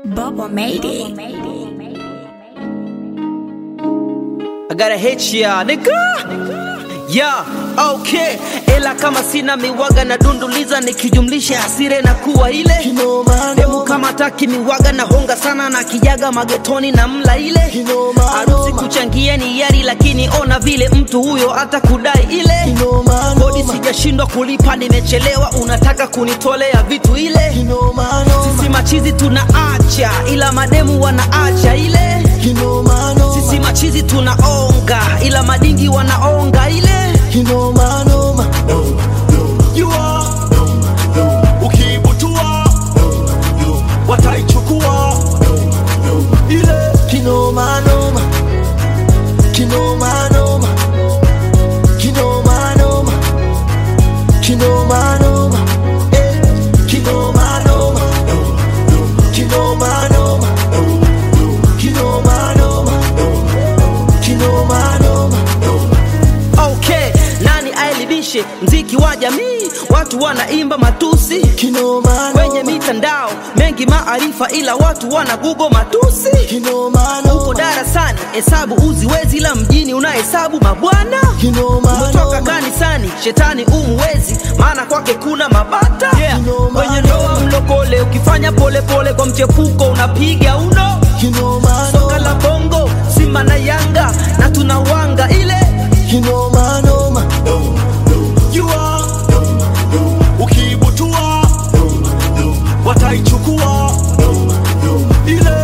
Bubba made it. I gotta hit ya nigga yeah, okay ela kama sina miwaga na dunduliza nikijumlisha hasire na kuwa ile Kinoma, demu noma. kama taki miwaga na honga sana na kijaga magetoni na mla ile Kinoma, harusi noma. kuchangia ni yari lakini ona vile mtu huyo hata kudai ile Kinoma, kodi noma. sijashindwa kulipa nimechelewa unataka kunitolea vitu ile Kinoma, noma. sisi machizi tunaacha ila mademu wanaacha ile Kinoma, noma. sisi machizi tunaonga ila madingi wanaonga ile Kinoma, noma. jua ukiibutua wataichukua ile Kinoma, noma. Kinoma, noma. Kinoma, noma. Kinoma, noma. Eh. Kinoma, noma. Kinoma, noma. Kinoma, noma. Kinoma, noma. okay nani aelibishe mziki wa jamii watu wanaimba matusi Kinoma, kwenye noma. mitandao mengi maarifa ila watu wana google matusi Kinoma, uko noma. darasani hesabu uziwezi ila mjini unahesabu mabwana Kinoma, umetoka noma. kanisani shetani umwezi maana kwake kuna mabata yeah. Kinoma, kwenye ndoa mlokole ukifanya polepole pole kwa mchepuko unapiga uno Kinoma, soka noma. la bongo simba na yanga na tunawanga ile Kinoma, noma. jua ukiibutua wataichukua ile